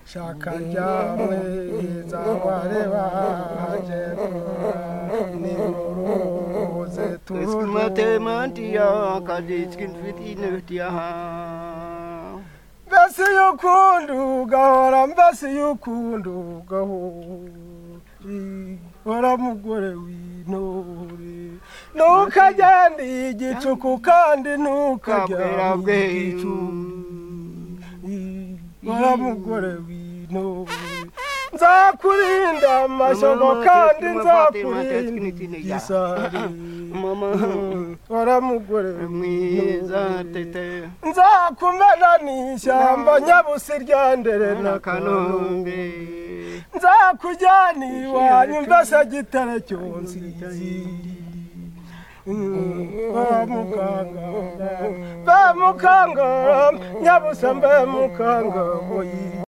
shaka ryamwe zawareba haje ni muruze Es turune kümmert jemand, ja, kann ich mit Ihnen, ja. mbese y'ukundi ugahora mbese y'ukundi ugahori hora mugore w'intore ntukagende igicuku kandi ntukajya mu gicuku Bora mugore wino nzakurinda amashyano kandi nzakurinda isari bora mugore Mwiza tete nzakumena n'ishyamba nyabusi ryandere na n'akanombe nzakujyana iwanyu mbese gitare cyonsizi ba mukangara mbe mukangara nyabusa mbe mukangara